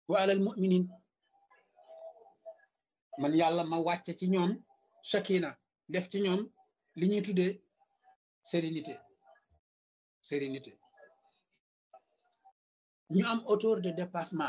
wa alal muminin man yàlla ma wàcce ci ñoom sakina def ci ñoom li ñuy tuddee sérénité sérénité ñu am hauteur de dépassement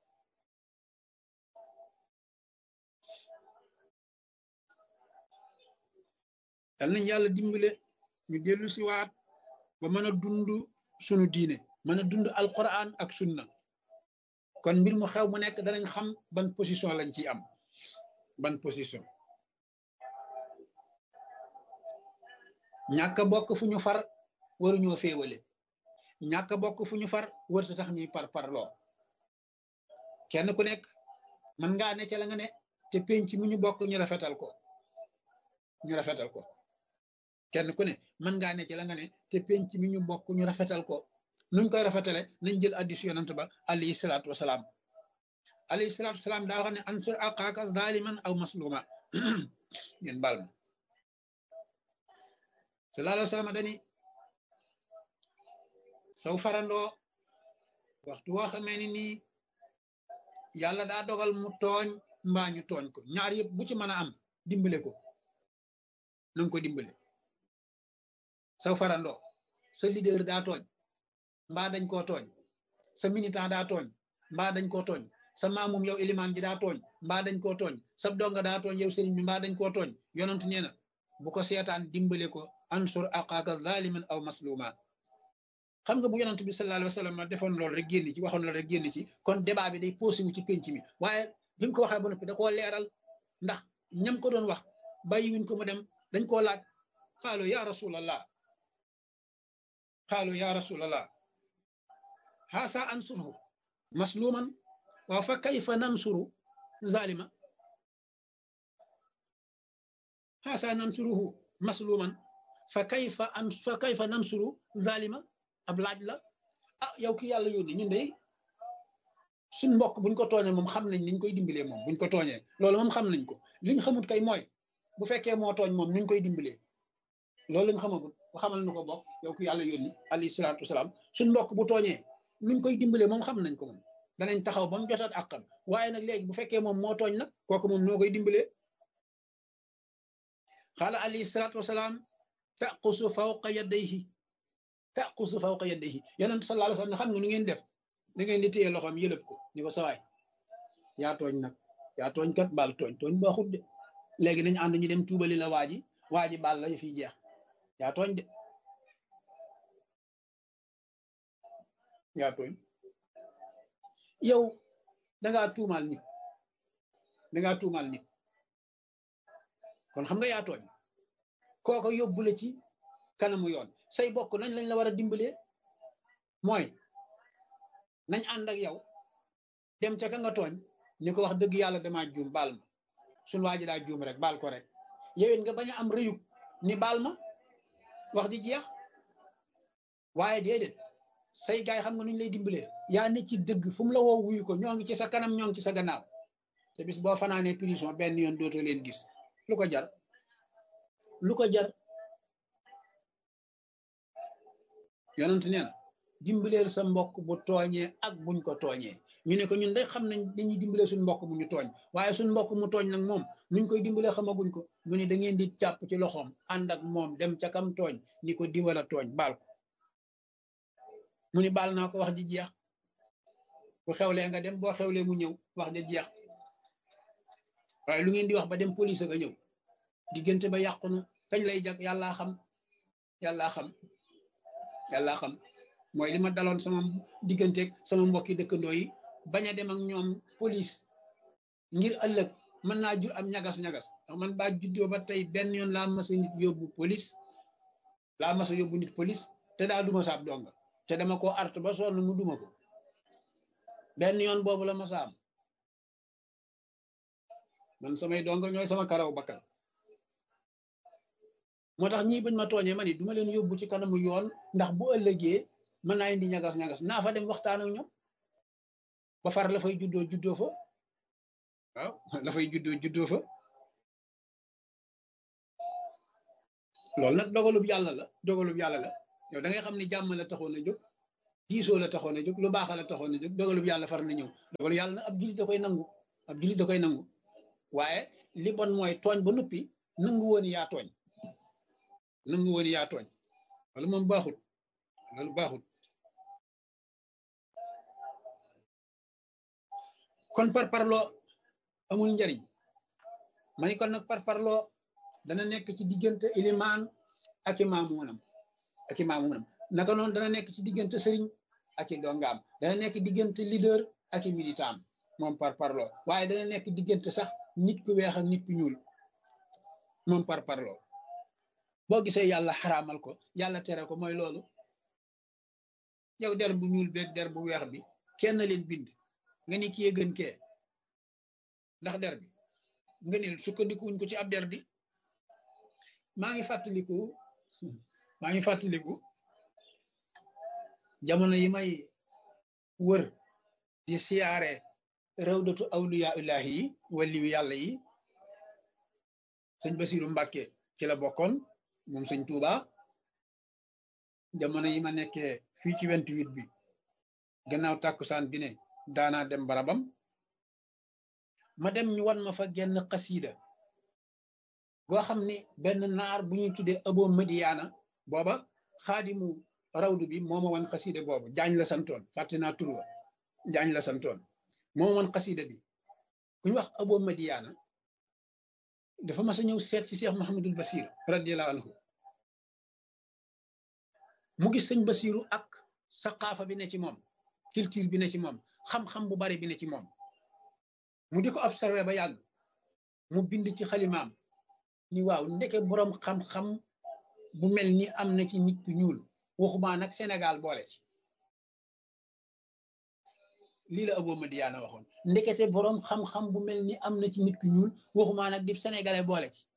yal nañ yàlla dimbale ñu dellu si waat ba mën a dund sunu diine mën a dund alquran ak sunna kon mbir mu xew mu nekk danañ xam ban position lañ ciy am ban position ñàkk bokk fu ñu far waruñoo féewale ñàkk bokk fu ñu far warta tax ñuy par parloo kenn ku nekk mën ngaa ne ca la nga ne te penc mi ñu bokk ñu rafetal ko ñu rafetal ko kenn ku ne mën ngaa ne ci la nga ne te penc mi ñu bokk ñu rafetal ko nuñ koy rafetale nañ jël addis yonant ba alayhi salaatu wasalaam alayhi salaatu wasalaam daa wax ne ansur aqaaka zaliman aw masluma ngeen baal ma sallallahu alayhi wa sallam dani saw farandoo waxtu woo xamee ni nii yàlla daa dogal mu tooñ mbaa ñu tooñ ko ñaar yëpp bu ci mën a am dimbale ko nanga ko dimbale saw farandoo sa leader daa tooñ mbaa dañ koo tooñ sa militant daa tooñ mbaa dañ koo tooñ sa maamum yow ilimaan ji daa tooñ mbaa dañ koo tooñ sa donga daa tooñ yow sëriñ bi mbaa dañ koo tooñ yonent nee na bu ko seetaan dimbale ko ansur aqaaka zaliman aw masluma xam nga bu yonent bi sallallahu alayhi wa sallam defoon loolu rek génn ci waxoon loolu rek génn ci kon débat bi day posé wu ci penc mi waaye bi mu ko waxee ba noppi da koo leeral ndax ñam ko doon wax bàyyi wuñ ko mu dem dañ koo laaj xaalu ya rasulallah xaalu ya rasulallah xaasa ansurhu masluman waaw fa kayfa nansuru zalima xaasa nansuruhu masluman fa kayfa an fa kayfa nansuru zalima ab laaj la ah yow ki yàlla yónni ñun de suñ mbokk buñ ko tooñee moom xam nañ niñ koy dimbalee moom buñ ko tooñee loolu moom xam nañ ko liñ xamut kay mooy bu fekkee moo tooñ moom nuñ koy dimbalee loolu lañ xamagul bu xamal nu ko bokk yow ki yàlla yónni alayhi salaatu wasalaam suñ mbokk bu tooñee nuñ koy dimbalee moom xam nañ ko moom danañ taxaw ba mu jotaat àqam waaye nag léegi bu fekkee moom moo tooñ nag kooku moom noo koy dimbalee xaala alayhi salaatu wasalaam taqusu fawqa yadayhi taqusu fawqa yadayhi yonent sallallahu alayhi wasallam xam nga nu ngeen def da ngeen di téye loxoom yëlëb ko ni ko sawaay yaa tooñ nag yaa tooñ kat baal tooñ tooñ baaxut de léegi nañu ànd ñu dem tuubali la waa ji waa ji baal la fi jeex yaa tooñ de yaa tooñ yow dangaa tuumaal nit dangaa tuumaal nit kon xam nga yaa tooñ kooko yóbbu la ci kanamu yoon say bokk nañ lañ la war a dimbalee mooy nañ ànd ak yow dem ca ka nga tooñ ni ko wax dëgg yàlla damaa juum baal ma suñ waa ji daa juum rek baal ko rek yowin nga bañ a am rëyub ni baal ma wax ji jeex waaye déedéet say gaay xam nga nuñ lay dimbalee yaa ne ci dëgg fu mu la woo wuyu ko ñoo ngi ci sa kanam ñoo ngi ci sa gannaaw te bis boo fanaanee prison benn yoon dootoo leen gis lu ko jar lu ko jar yonent nee na dimbaleel sa mbokk bu tooñee ak buñ ko tooñee ñu ne ko ñun day xam nañ dañuy dimbalee suñ mbokk mu ñu tooñ waaye suñ mbokk mu tooñ nag moom nuñ koy dimbalee xamaguñ ko mu ne da ngeen di jàpp ci loxoom ànd ak moom dem ca kam tooñ ni ko diwala tooñ baal ko mu ni baal naa ko wax ji jeex bu xewlee nga dem boo xewlee mu ñëw wax ji jeex waaye lu ngeen di wax ba dem police nga ñëw diggante ba yàqu na kañ lay jag yàllaa xam yàllaa xam yàllaa xam mooy li ma daloon sama digganteeg sama mbokki dëkkandoo yi bañ a dem ak ñoom police ngir ëllëg mën naa jur am ñagas-ñagas ndax man baa juddoo ba tey benn yoon laa mas a nit yóbbu police laa mas a yóbbu nit police te daa duma saab donga te dama ko art ba sonn mu duma ko benn yoon boobu la ma sa am man samay donga ñooy sama karaw bakkan moo tax ñii bañ ma tooñee ma ni duma leen yóbbu ci kanamu yoon ndax bu ëllëgee mën naa indi ñagas-ñagas naa fa dem waxtaan ak ñoom ba far la fay juddoo juddoo fa waaw la fay juddoo juddoo fa loolu nag dogalub yàlla la dogalub yàlla la yow da ngay xam ni jàmm la taxoon a jóg diisoo la taxoon a jóg lu baax la taxoon a jóg dogalub yàlla far na ñëw dogalu yàlla na ab jullit da koy nangu ab jullit da koy nangu waaye li bon mooy tooñ ba noppi nangu woon yaa tooñ nangu woon yaa tooñ wala moom baaxut loolu baaxut kon par parloo amul njariñ ma ni kon nag par parloo dana nekk ci diggante ilimaan ak i maamunam ak i maamunam naka noonu dana nekk ci diggante sëriñ ak i dongaam dana nekk diggante leader ak i militant moom par parloo waaye dana nekk diggante sax nit ku weex ak nit ku ñuul moom par parloo boo gisee yàlla xaraamal ko yàlla tere ko mooy loolu yow der bu ñuul beeg der bu weex bi kenn leen bind nga ni kii gën kee ndax der bi nga ne sukkandikuwuñ ko ci ab der bi maa ngi fàttaliku maa ngi fàttaliku jamono yi may wër di siyaare rawdatu awliya illahi yi waliyu yàlla yi sëñ Basiru Mbàkke ci la bokkoon moom sëñ Tuuba jamono yi ma nekkee fii ci vingt-huit bi gannaaw tàkkusaan bi ne daanaa dem barabam ma dem ñu wan ma fa genn xasiida goo xam ni benn naar bu ñuy tuddee abo madiyaana booba xaadimu rawdu bi moo ma wan xasiida boobu jaañ la santoon fàtte naa tur wa jaañ la santoon moo ma wan xasiida bi ku ñu wax abo madiyaana dafa mas a ñëw seet ci Cheikh Mahamadul Basir radiallahu anhu mu gis sëñ Basiru ak saqaafa bi ne ci moom culture bi ne ci moom xam-xam bu bari bi ne ci moom mu di ko observé ba yàgg mu bind ci xalimaam ni waaw ndeke boroom xam-xam bu mel ni am na ci nit ku ñuul waxumaa nag Sénégal boole ci lii la Abo Madiyaana waxoon ndekete boroom xam-xam bu mel ni am na ci nit ku ñuul waxumaa nag di sénégalais boole ci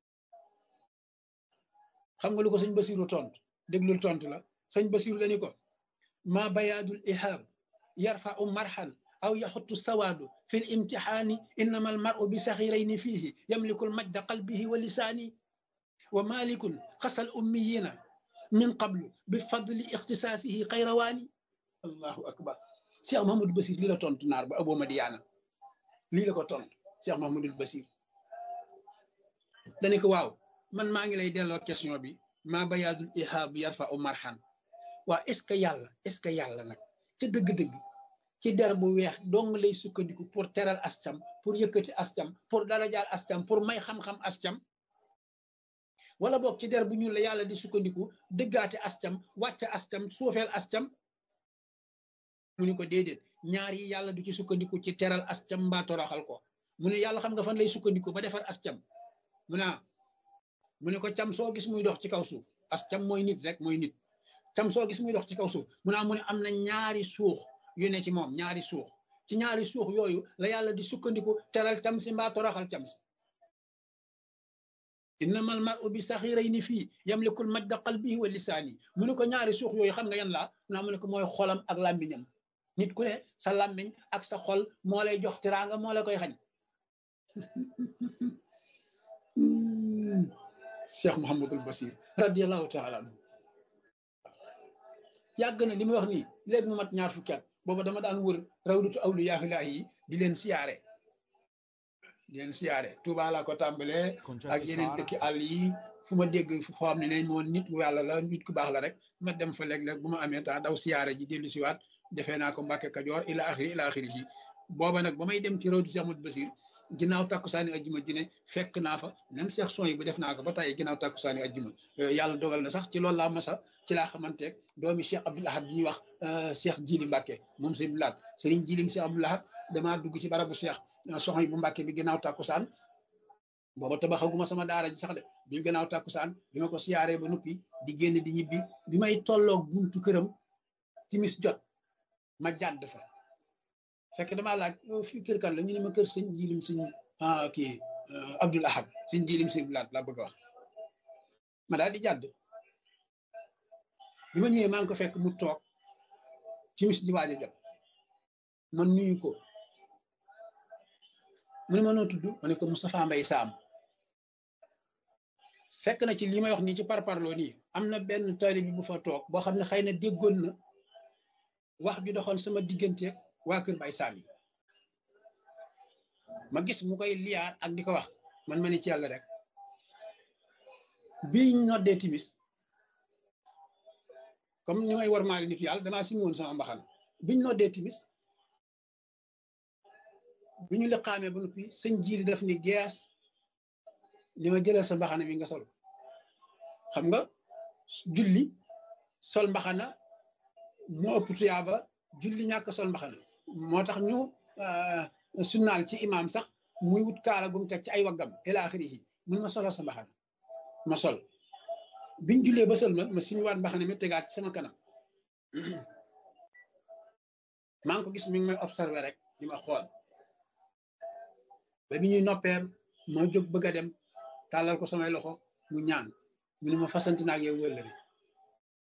xam nga lu ko sëñ Basiru tontu déglul tontu la sëñ Basiru dañu ko ma bayaadul ihaab yarfau marxan aw yaxutu sawaadu fi l imtixaani innama almaru bi saxirayni fiihi yamliku lmajda qalbihi wa lisaani wa malikun xasal ummiyina min qablu bi fadli ixtisaasihi xayrawaani allahu akbar cheikh mahamadou basir lii la tontu naar ba abo madiyaana lii la ko tontu cheikh mahamadul basir dane ko waaw man maa ngi lay delloo question bi maa bayaadul ihaabu yarfau marxan waa est ce que yàlla est ce que yàlla nag ca dëgg-dëgg ci der bu weex dong lay sukkandiku pour teral ascam pour yëkkati ascam pour darajaal ascam pour may xam-xam ascam wala boog ci der bu ñuul la yàlla di sukkandiku dëggaate ascam wàcce ascam suufeel ascam mu ni ko déedéet ñaar yi yàlla du ci sukkandiku ci teral ascam mbaa toroxal ko mu ne yàlla xam nga fan lay sukkandiku ba defar ascam mu naa mu ne ko cam soo gis muy dox ci kaw suuf ascam mooy nit rek mooy nit cam soo gis muy dox ci kaw suuf mu naa mu ne am na ñaari suux yu ne ci moom ñaari suux ci ñaari suux yooyu la yàlla di sukkandiku teral cam si mbaa toroxal cam si innamal mar'u bi saxirayni fii yamlikul majda qalbihi wa lisaani mu ne ko ñaari suux yooyu xam nga yan laa naa mu ne ko mooy xolam ak làmmiñam nit ku ne sa làmmiñ ak sa xol moo lay jox teraanga moo la koy xañ cheikh Mouhamadul Basir radiallahu taala anhu yàgg na li muy wax nii léegi mu mat ñaar fukki at booba dama daan wër rawdatu awliyaahi yi di leen siyaare di leen siyaare Touba laa ko tàmbalee ak yeneen dëkki àll yi fu ma dégg foo xam ne ne moom nit ku yàlla la nit ku baax la rek ma dem fa léeg-léeg bu ma amee temps daw siyaare ji dellu siwaat defee naa ko Mbàkke Kajoor ila axiri ila axiri ji booba nag ba may dem ci rawdatu Cheikh Ahmadou Basir ginnaaw takkusaani ajjuma ji ne fekk naa fa même Cheikh son yi bu def naa ko ba tey ginnaaw takkusaani ajjuma yàlla dogal na sax ci loolu laa masa ci laa xamanteeg doomi Cheikh Abdoul Ahad bi ñuy wax Cheikh Jili Mbàkke moom sëñ Abdoul Ahad sëriñ Jilim Cheikh Abdoul Ahad damaa dugg ci barabu Cheikh soxna yi bu Mbàkke bi ginnaaw takkusaan booba tabaxaguma sama daara ji sax de bi ginnaaw takkusaan bi ma ko siyaaree ba noppi di génn di ñibbi bi may tolloog buntu këram timis jot ma jàdd fa fekk damaa laaj fii kër kan la ñu ne ma kër sëñ jilim sëñ kii Abdoul Ahad sëñ jilim sëñ Abdoul Ahad laa bëgg a wax ma daal di jàdd bi ma ñëwee maa ngi ko fekk mu toog timis di waaj a jot man nuyu ko mu ne ma noo tudd ma ne ko Moustapha Mbaye Sam fekk na ci li may wax nii ci parparloo nii am na benn taalibe bi bu fa toog boo xam ne xëy na déggoon na wax ju doxoon sama diggante waa kër Baye Sam yi ma gis mu koy liyaar ak di ko wax man ma ni ci yàlla rek biñ noddee timis comme ni may war maali nit yàlla damaa simi woon sama mbaxana biñ noddee timis bi ñu liqaamee ba noppi sëñ jiili daf ni gees li ma jëlee sa mbaxana mi nga sol xam nga julli sol mbaxana moo ëpp tuyaaba julli ñàkk sol mbaxana moo tax ñu sunnaal ci imaam sax muy wut kaala gum teg ci ay waggam ila axirihi mun ma solal sa mbaxana ma sol biñ jullee ba sol ma ma siñ waat mbaxana mi tegaat ci sama kanam maa ngi ko gis mi ngi may observé rek di ma xool ba bi ñuy noppeem ma jóg bëgg a dem tàllal ko samay loxo mu ñaan mu ne ma fasanti naa ak yow wëllëri